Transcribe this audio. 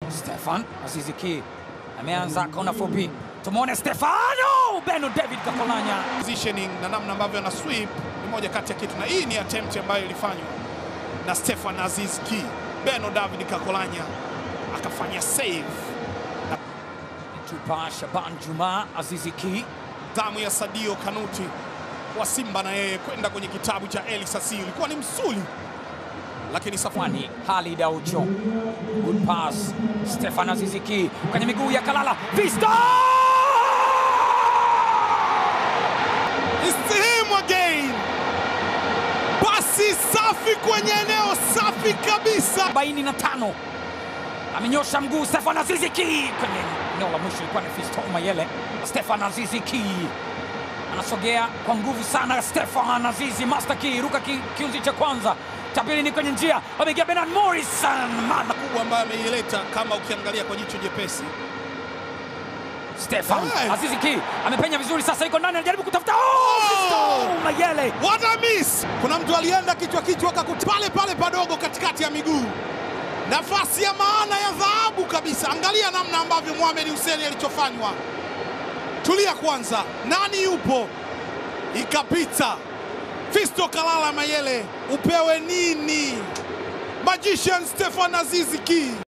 Stefan Azizi Ki ameanza kona fupi, tumwone Stefano Beno David Kakolanya positioning na namna ambavyo ana sweep ni moja kati ya kitu, na hii ni attempt ambayo ilifanywa na Stefan Aziz Ki. Beno David Kakolanya akafanya save. Tupa Shaban Juma Azizi Ki Damu ya Sadio Kanuti wa Simba na yeye kwenda kwenye kitabu cha Eli Sasi ilikuwa ni msuli, lakini safari Mwani Halid Aucho, good pass Stefan Azizi Ki kwenye miguu ya Kalala Vista It's him again. Pasi safi kwenye eneo safi kabisa. 45 amenyosha mguu Stefan Azizi Ki kwenye eneo la mwisho, ilikuwa ni Fisto Mayele. Stefan Azizi Ki anasogea kwa nguvu sana. Stefan Azizi Master Ki ruka ki, kiunzi cha kwanza, cha pili ni kwenye njia, ameingia Bernard Morrison man kubwa ambayo ameileta kama ukiangalia kwa jicho jepesi. Stefan Hey! Azizi Ki amepenya vizuri, sasa yuko ndani, anajaribu kutafuta oh, Oh! Fisto Mayele What a miss! Kuna mtu alienda kichwa kichwa akakuta pale pale padogo katikati ya miguu, nafasi ya maana ya dhahabu kabisa. Angalia namna ambavyo Mohamed Hussein alichofanywa. Tulia kwanza, nani yupo? Ikapita. Fisto Kalala Mayele, upewe nini? Magician Stefan Azizi Ki